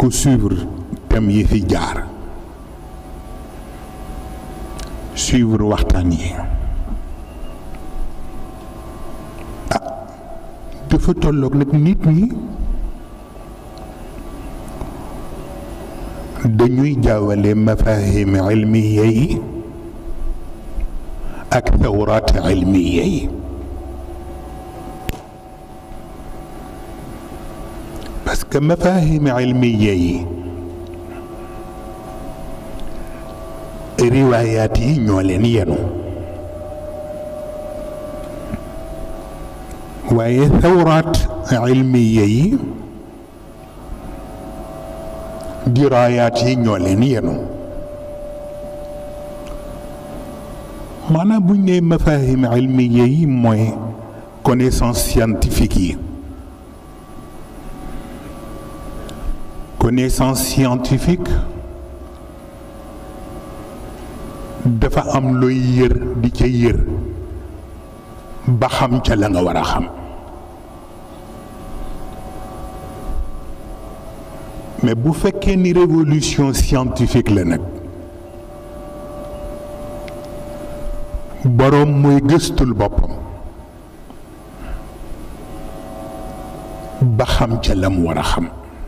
ku suivre thème yi fi jaar suivre waxtaan yi ah dafa tolloog nag nit ñi dañuy jaawale mafahim ilmiya yi ak thawraat ilmiya yi parce que mafahim ilmiya yi riwaayaat yi ñoo leen yenu waaye thawraat ilmiya yi diraayaat yi ñoo leen yenu maanaam buñ nee mafahim ilmiya yi mooy connaissance scientifique yi connaissance scientifique dafa am looy yër di ca yër ba xam ca la nga war a xam mais bu fekkee ni révolution scientifique la nag boroom mooy gëstul boppam ba xam ca la mu war a xam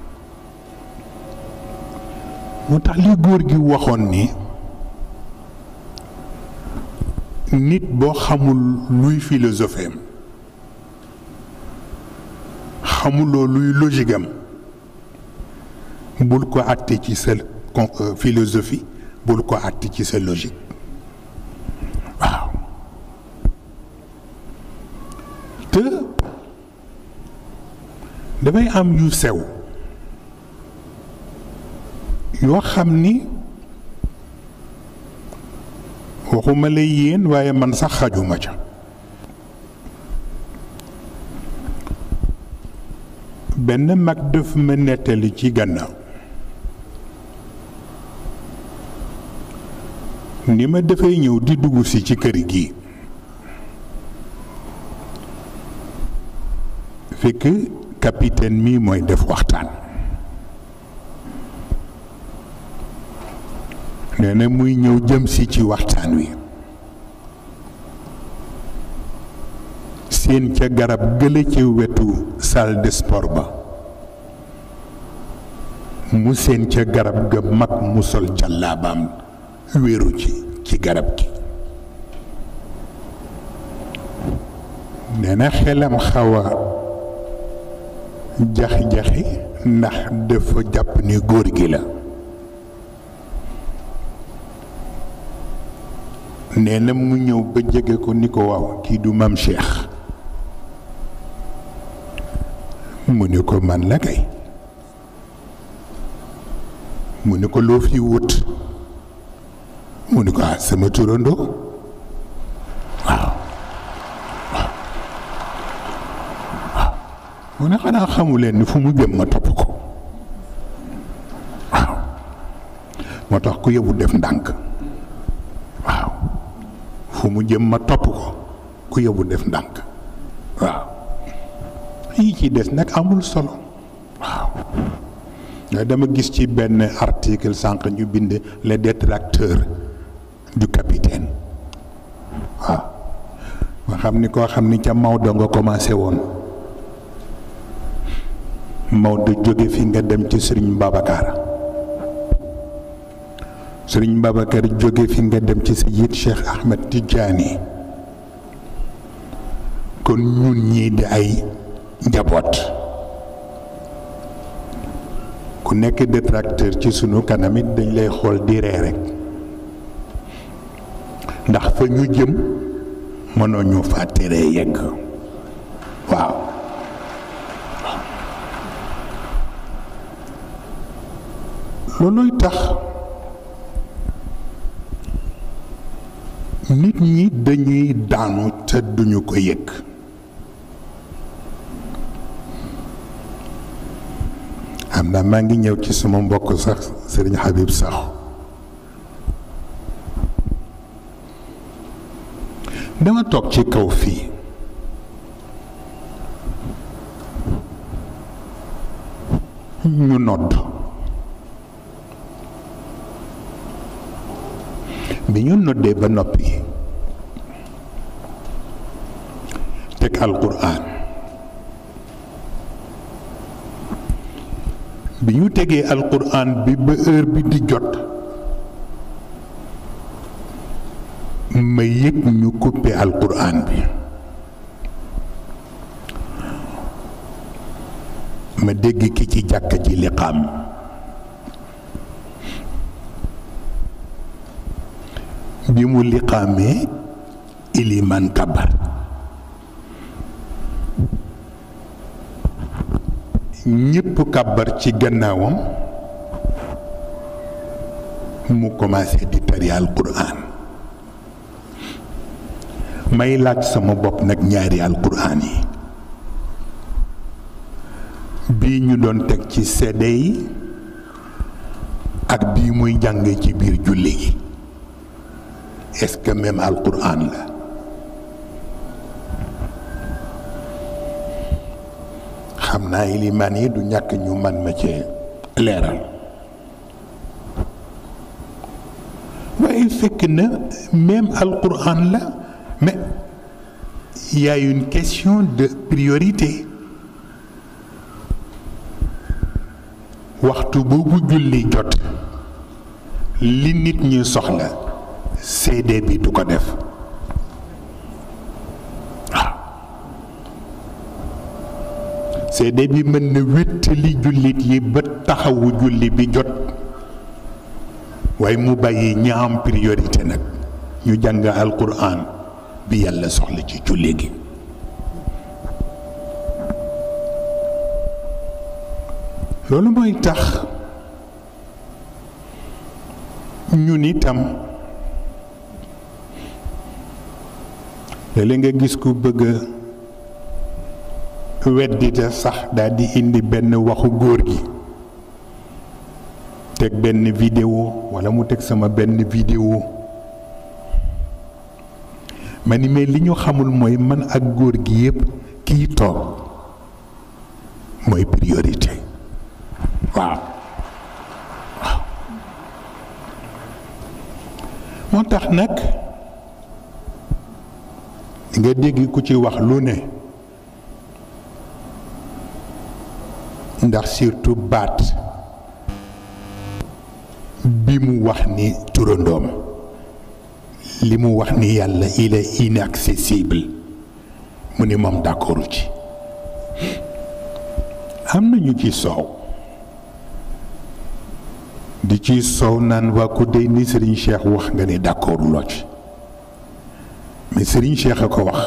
moo tax li góor gi waxoon ni nit boo xamul luy philosophie am xamuloo luy logique am bul ko àtte ci sa philosophie bul ko àtte ci sa logique waaw te dafay am yu sew yoo xam ni waxuma la yéen waaye man sax xajuma ca benn mag daf ma nettali ci gannaaw ni ma dafay ñëw di dugg si ci kër gi fekk capitaine mi mooy def waxtaan nee na muy ñëw jëm si ci waxtaan wi seen ca garab gële ca wetu salle de sport ba mu seen ca garab ga mag mu sol jàllaabaam wéeru ci ci garab gi nee na xelam xaw a jaxi-jaxi ndax dafa jàpp ni góor gi la nee na mu ñëw ba jege ko ni ko waaw kii du mam Cheikh mu ni ko man la kay mu ni ko loo fi wut mu ni ko ah sama turandoo waaw waaw waaw mu ne xanaa xamu leen ni fu mu jëm ma topp ko waaw moo tax ku yóbbu def ndànk waaw fu mu jëm ma topp ko ku yóbbu def ndànk waaw yi ci des nag amul solo waaw dama gis ci benn article sànq ñu bind les détracteurs du capitaine waaw nga xam ni koo xam ni ca Maodo nga commencé woon Maodo jóge fi nga dem ci Serigne Babacar Serigne Babacar jóge fi nga dem ci Sayyid Cheikh Ahmed Tidiane kon ñun ñii di ay njaboot ku nekk détracteur ci sunu kanam it dañ lay xool di ree rek ndax fa ñu jëm mënoo ñu fa teree yegg waaw looluy tax nit ñi dañuy daanu te duñu ko yëg xam naa maa ngi ñëw ci sama mbokk sax sëriñ Habib sax dama toog ci kaw fii ñu nodd bi ñu noddee ba noppi teg alquran bi ñu tegee alquran bi ba heure bi di jot ma yëg ñu coupé alquran bi ma dégg ki ci jàkka ji liqaam bi mu liqaamee iliman kabar ñépp kabar ci gannaawam mu commencé di tari alquran may laaj sama bopp nag ñaari alquran yi bii ñu doon teg ci sedde yi ak bii muy jàng ci biir julli gi est-ce que même alquran la xam naa ilimaan yi du ñàkk ñu man ma ci leeral waaye fekk na même alquran la mais il y a une question de priorité waxtu boobu julli jot li nit ñi soxla CD bi du ko def waaw CD bi mën na wéttali jullit yi ba taxawu julli bi jot waaye mu bàyyi ñi am priorité nag ñu jàng alquran bi yàlla soxla ci julli gi loolu mooy tax ñun itam léeg-léeg nga gis ku bëgg a weddite sax daal di indi benn waxu góor gi teg benn vidéo walla mu teg sama benn vidéo ma ni mais li ñu xamul mooy man ak góor gi yépp kii toog mooy priorité waaw waaw moo tax nag nga dégg ku ci wax lu ne ndax surtout baat bi mu wax ni turandoom li mu wax ni yàlla il est inaccessible mu ni moom d'accord ci am na ñu ci soow di ci soow naan waa ku dey ni Serigne Cheikh wax nga ni d'accord loo ci mais Serigne Cheikh a ko wax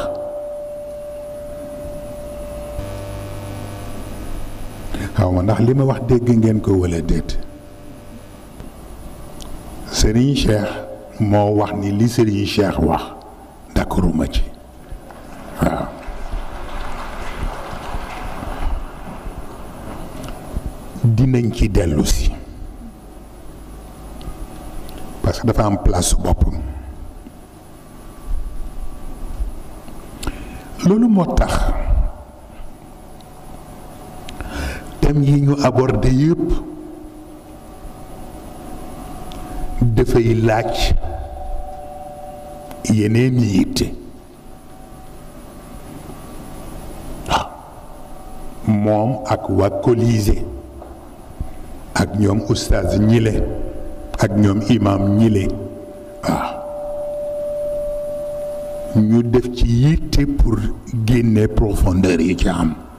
xaw ma ndax li ma wax dégg ngeen ko walla déet Serigne Cheikh moo wax ni li Serigne Cheikh wax d'accorduma ci waaw dinañ ci dellu si parce que dafa am place boppam loolu moo tax thème yi ñu abordé yépp dafay laaj yeneen yitte waaw moom ak waa Colisée ak ñoom oustaz ñile ak ñoom imam ñile waaw ñu def ci yitte pour génne profondeur yi ci am